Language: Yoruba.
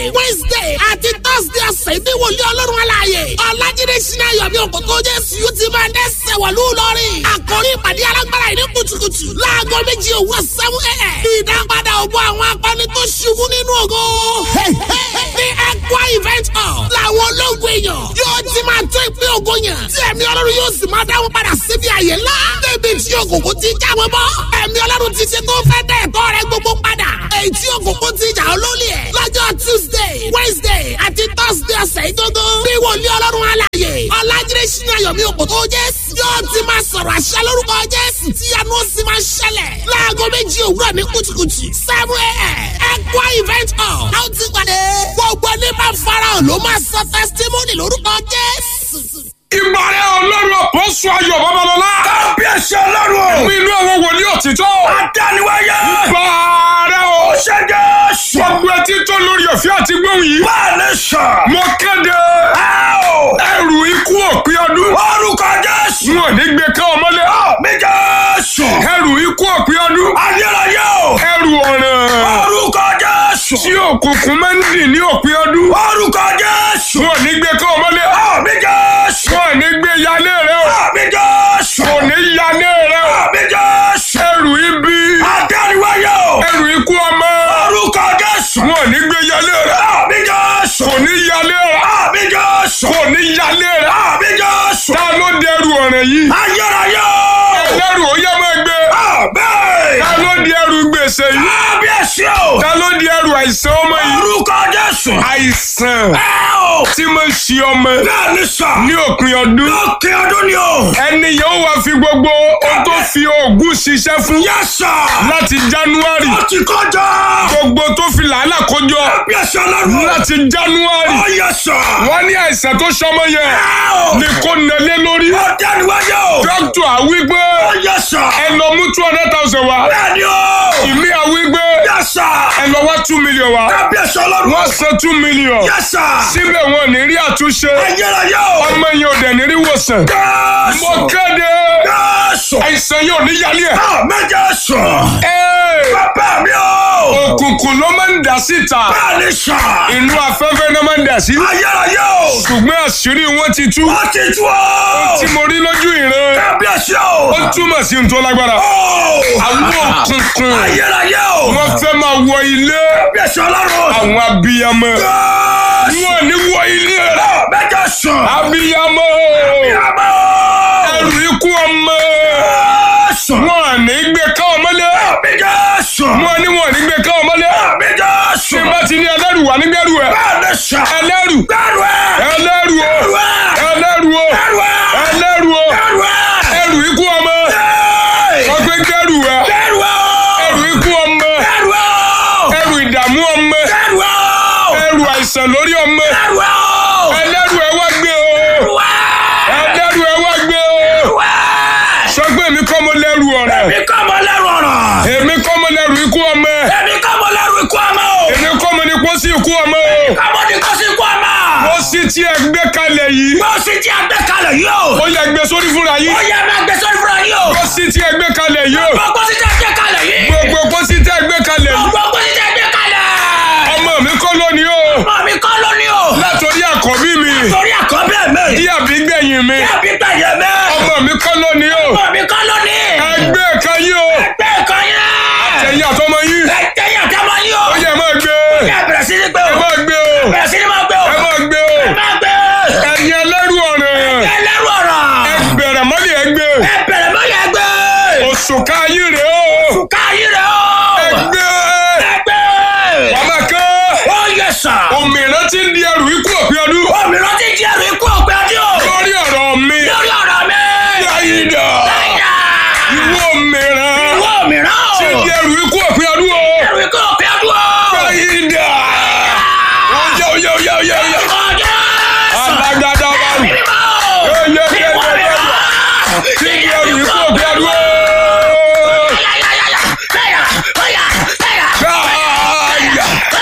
wednesday àti thursday ọ̀sẹ̀ ní wòlíì ọlọ́run aláàyè ọ̀làjídé sinna yọ̀mí òkòtò jésù yóò ti máa dẹ́sẹ̀ wọ̀lú lọ́rìn àkórí ìpàdé alágbára ìní kùtùkùtù láago méjì òwúrọ̀ seven a.m. ìdápadà òbọ̀ àwọn akọni tó ṣubú nínú ògo ní ẹ̀kọ́ event hall làwọn ológun èèyàn yóò ti máa tó ìpín ògo yàn tí ẹ̀mí ọlọ́run yóò sì máa dáwọn padà síbi àyè ńlá débi tí òkùnkùn ti já wọn bọ́ ẹ̀mí ọlọ́run ti ṣe tó fẹ́ dẹ̀ ẹ̀tọ́ rẹ gbogbo padà èyí tí òkùnkùn ti jà ọ́ lólè ẹ̀ lọ́jọ́ tuesday wednesday àti thursday ọ̀sẹ̀ ìgbógún bí wòlíì ọlọ́run alàyè ọ̀làjídé sínú ayọ̀mí òkòtò jésù yóò ti máa sọ̀rọ̀ àṣẹ lórúkọ jésù tí yanu ó sì máa ṣẹlẹ̀ láago méjì òwúrọ̀ ní kùtùkùtù seven a.m. ẹ̀kọ́ event hall a ó ti pàdé gbogbo ní bá farahàn ló máa sọ testimony lórúkọ jésù. ìbàrẹ̀ ọlọ́run àpọ́sù ayọ̀ babalọ́lá. kábíyèsí ọlọ́run o. mi inú àwọn wòlíì òtítọ́. adániwáyé. ìbàrẹ̀ o. ṣe jésù. gbogbo etí tó lórí ọ̀fẹ́ àti gbóhùn yìí. máa ní sọ. mo kéde ẹrù ikú òpin ọdún. orúkọ jésù. n ò ní gbé ká ọmọlé. mi jésù. ẹrù ikú òpin ọdún. ayérayé o. ẹrù ọ̀ràn. orúkọ jésù. tí òkùnkùn máa ń dì ní òpin ọdún. orúkọ jésù. n ò ní gbé ká ọmọlé. mi jésù. n ò ní gbé yálé rẹ o. mi jésù. kò ní yálé rẹ o. mi jésù. ẹrù ibi. adániwáyé o. ẹrù ikú ọmọ. orúkọ jésù. n ò ní gbé yálé rẹ. mi jésù. kò ní yálé rẹ. mi jésù. kò ní yálé rẹ. mi jésù. ta ló dẹrù ọ̀ràn yìí. ayérayé o. ẹlẹ́rù ó yẹ máa gbé. bẹ́ẹ̀. ta ló di ẹrù gbèsè yìí. kábíyèsí o. ta ló di ẹrù àìsàn ọmọ yìí. orúkọ jésù. àìsàn ẹ o. tí máa ń ṣe ọmọ bẹ́ẹ̀ ni sọ. ní òpin ọdún. lókè ọdún ni o. ẹni yóò wá fi gbogbo ohun tó fi oògùn ṣiṣẹ́ fún yẹ́sà. láti january ó ti kọjá. gbogbo tó fi làálà kójọ kábíyèsí ọlọ́run. láti january ó yẹ́sà. wọ́n ní àìsàn tó ṣọmọ yẹn ẹ o. ní kò nẹlé lórí. ó dẹ́nuwáyé o. dókítà àwígbé ó yẹ́sà. ẹ lọ mú two hundred thousand wá bẹ́ẹ̀ ni o. ìmí àwígbé yẹ́sà. ẹ lọ wá two million wá kábíyèsí ọlọ́run. wọ́n san two million yẹ́sà. síbẹ̀ wọn ò ní rí àtúnṣe ayérayé o. ọmọ yẹn ò dẹ̀ ní rí wòsàn. jésù. mo kéde jésù. àìsàn yóò ní yálé ẹ̀. méje sùn. Ẹ́ẹ̀, bàbá mi o. òkùnkùn ló máa ń dà síta bẹ́ẹ̀ ni sọ. inú afẹ́fẹ́ náà máa ń dà sí ayérayé o. ṣùgbọ́n àṣírí wọn ti tú wọ́n ti tú o. tí mo rí lójú ìran kábíyèsí o. ó túmọ̀ sí ohun tó lágbára o. àwọn òkùnkùn ayérayé o. wọ́n fẹ́ máa wọ ilé kábíyèsí ọlọ́run. àwọn abiyamọ jésù. wọn ò ní wọ ilé rẹ méje sùn. abiyamọ àmọ́. ẹrù ikú ọmọ jésù. wọn ò ní gbé ká ọmọlé méje sùn. wọn ní wọn ò ní gbé ká ọmọlé méje tí sùn. n bá ti ní ẹlẹ́rù wà nígbẹ́rù ẹ bẹ́ẹ̀ ni sọ. ẹlẹ́rù bẹ́ẹ̀rù ẹ̀. ẹlẹ́rù o bẹ́ẹ̀rù ẹ̀. ẹlẹ́rù o bẹ́ẹ̀rù ẹ̀. ẹlẹ́rù o bẹ́ẹ̀rù ẹ̀. ẹrù ikú ọmọ Ẹ́ẹ̀. ọgbẹ́ gbẹ́rù ẹ bẹ́ẹ̀rù ẹ̀. ẹrù ikú ọmọ bẹ́ẹ̀rù ẹ̀. ẹrù ìdààmú ọmọ bẹ́ẹ̀rù ẹ̀. ẹrù àìsàn lórí ọmọ bẹ́ẹ̀rù ẹ̀. ẹlẹ́rù ẹ wá gbé o bẹ́ẹ̀rù ẹ̀. ẹlẹ́rù ẹ wá gbé o bẹ́ẹ̀rù ẹ̀. sọ pé èmi kọ́ mo lẹ́rù ọ̀rẹ́ èmi kọ́ mọ lẹ́rù ọ̀rọ̀. èmi kọ́ mo lẹ́rù ikú ọmọ èmi kọ́ mọ lẹ́rù ikú ọmọ o. èmi kọ́ mo ní pósí ikú ọmọ o kọ́mọ ní kó sí ikú ọmọ. pósí tí ẹ gbé kalẹ̀ yìí bó sì ti àgbẹ̀ kalẹ̀ yìí o. ó yẹ gbé sórí fúnra yìí ó yẹ máa gbé sórí fúnra yìí o. pósí tí ẹ gbé kalẹ̀ yìí o gbogbo sì ti àgbẹ̀ kalẹ̀ yìí. gbogbo pósí tí ẹ gbé kalẹ̀ yìí gbogbo sì ti àgbẹ̀ kalẹ̀. ọmọ mi kọ́ lónìí o ọmọ mi kọ́ lónìí o. látòrí àkọ́bí mi torí àkọ́bí mi. dí àbí gbẹ̀yìn mi àbí gbẹ̀yẹ mi. ọmọ mi kọ́ lónìí o ọmọ mi kọ́ lónìí. ẹgbẹ́ kan yìí o ẹgbẹ́ ìkọ́ yẹn. ẹ̀yìn àtọmọ yìí ẹgbẹ́ yẹn kẹ́ mọ yín o. ó yẹ máa gbé ẹ bẹ̀rẹ̀ sí ní gbé ẹ o. máa gbé o bẹ̀rẹ̀ sí ní máa gbé o. ẹ máa gbé o ẹ máa gbé. ẹ̀yin ẹlẹ́rù ọ̀rẹ́ ẹ lẹ́rù ọ̀rọ̀. ẹ bẹ̀rẹ̀ mọ́lẹ̀ ẹ gbé ẹ bẹ̀rẹ̀ mọ́ yẹn gbé. òṣùká yìí rèé o Fùkà yìí rẹ̀ o. ẹ gbé Ẹgbẹ́. bàbá kan Ó yẹ sà. òmìnira ti ń di ẹrù ikú òpin ọdún Òmìnira ti di ẹrù ikú ọ̀gbẹ́ ọdún o. lórí